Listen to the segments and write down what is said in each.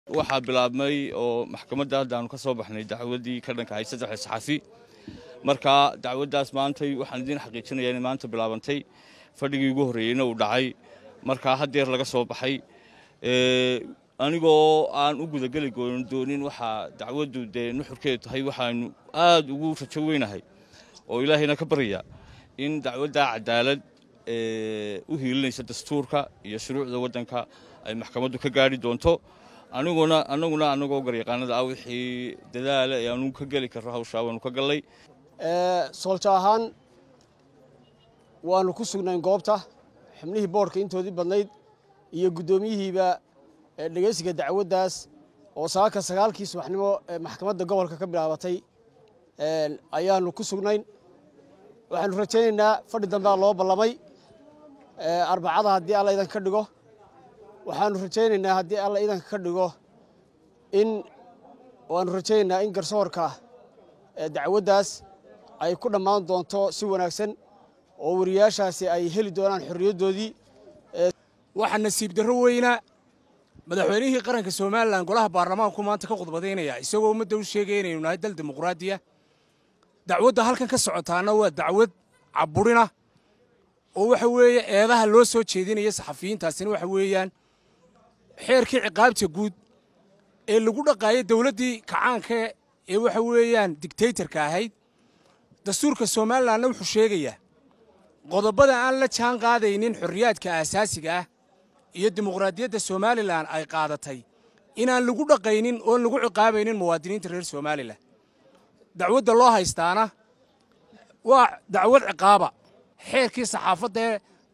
waxaa bilaabmay oo maxkamadda hadda aanu ka soo baxnay dacwaddii ka dhanka ahayd saddexda saxafi marka dacwaddaas maantay waxaan idiin xaqiijinayaa inay maanta bilaabantay fadhigii ugu horreeyeyna uu dhacay markaa haddeer laga soo baxay anigoo aan u gudageli doonin waxaa dacwaddu dee nuxurkeedu tahay waxaanu aad ugu rajo weynahay oo ilaahayna ka barya in dacwaddaa cadaalad u hiilinaysa dastuurka iyo shuruucda waddanka ay maxkamaddu ka gaadhi doonto aniguna annaguna annagoo garyaqaanada ah wixii dadaala ee aanu ka geli karro hawshaa waanu ka gallay sooljo ahaan waanu ku sugnayn goobta xubnihii boodhka intoodii badnayd iyo guddoomiyihiiba dhegeysiga dacwaddaas oo saaka sagaalkii subaxnimo ee maxkamadda gobolka ka bilaabatay ayaanu ku sugnayn waxaanu rajaynaynaa fadhi dambea loo ballamay arbacada haddii alla idanka ka dhigo waxaanu rajaynaynaa haddii alla idanka ka dhigo in waanu rajaynaynaa in garsoorka dacwaddaas ay ku dhammaan doonto si wanaagsan oo wariyaashaasi ay heli doonaan xorriyaddoodii waxaa nasiib darro weyna madaxweynihii qaranka somalilan golaha baarlamaanku maanta ka khudbadaynaya isagoo ummadda u sheegaya inaynu nahay dal dimuqraadiya dacwadda halkan ka socotaana waa dacwad caburina oo waxa weeye eedaha loo soo jeedinaya saxafiyiintaasina waxa weeyaan xeerkii ciqaabta guud ee lagu dhaqaayay dowladdii kacaanka ee waxa weeyaan digtaytarka ahayd dastuurka somalilanna wuxuu sheegayaa qodobada aan la jaan qaadaynin xorriyaadka aasaasiga ah iyo dimuqraadiyadda somalilan ay qaadatay inaan lagu dhaqaynin oon lagu ciqaabaynin muwaadiniinta reer somalilan dacwadda loo haystaana waa dacwad ciqaaba xeerkii saxaafadda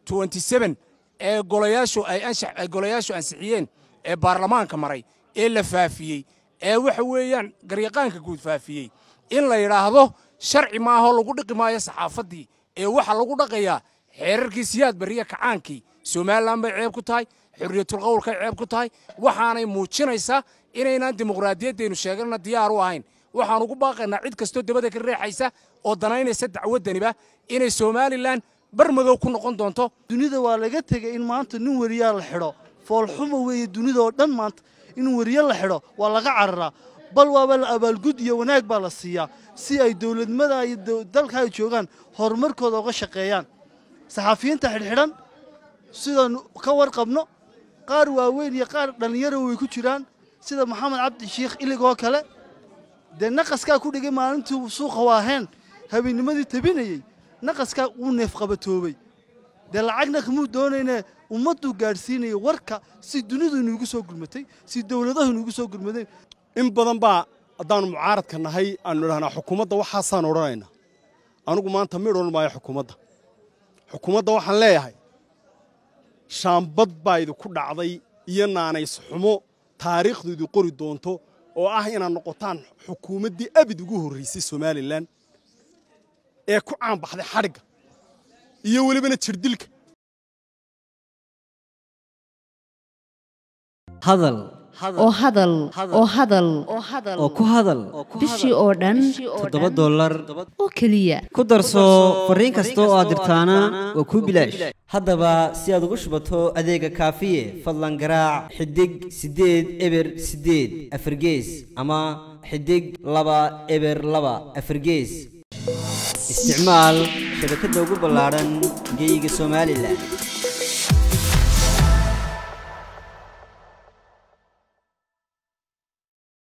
ee golayaashu ay golayaashu ansixiyeen ee baarlamaanka maray ee la faafiyey ee waxa weeyaan garyaqaanka guud faafiyey in la yidhaahdo sharci maaho lagu dhiqi maayo saxaafaddii ee waxa lagu dhaqayaa xeerarkii siyaad barriya kacaankii somalilan bay ceeb ku tahay xorriyatulqowlkay ceeb ku tahay waxaanay muujinaysaa inaynaan dimuqraadiyaddaynu sheeganna diyaar u ahayn waxaan ugu baaqaynaa cid kastoo dabada ka reexaysa oo danaynaysa dacwaddaniba inay somalilan bar madow ku noqon doonto dunida waa laga tegay in maanta nin weriyaa la xidho foolxuma weeye dunida oo dhan maanta in weriye la xidho waa laga cararaa bal waaba la abaalgud iyo wanaag baa la siiyaa si ay dowladnimada iyo dalka ay joogaan horumarkooda uga shaqeeyaan saxafiyiinta xidhxidhan sidaanu ka warqabno qaar waaweyn iyo qaar dhallinyaro way ku jiraan sida maxamed cabdi shiikh iligoo kale dee naqaskaa ku dhigay maalintii suuqa waaheen habeenimadii tabinayey naqaskaa wuu neefqabatoobay dee lacagna kamuu doonayne ummadduu gaadhsiinayay warka si dunidu inuugu soo gurmatay si dowladahu inuugu soo gurmadeen in badan baa haddaannu mucaaradka nahay aannu idhahnaa xukuumadda waxaasaan odhanaynaa anugu maanta midh odhan maayo xukuumadda xukuumadda waxaan leeyahay shaambad baa idinku dhacday iyo naanays xumo taariikhdu idin qori doonto oo ah inaad noqotaan xukuumaddii abid ugu horraysay somalilan ee ku caanbaxday xadhigga iyo welibana jirdilka hadal oo hadal oo hadal oo ku hadal bishii oo dhan toddoba dollar oo keliya ku darso fariin kasta oo aad dirtaana waa kuu bilaash haddaba si aad ugu shubato adeega kaafiye fadlan garaac xidig siddeed eber siddeed afargees ama xidig laba eber laba afargees isticmaal shabakadda ugu ballaadhan geyga somalilan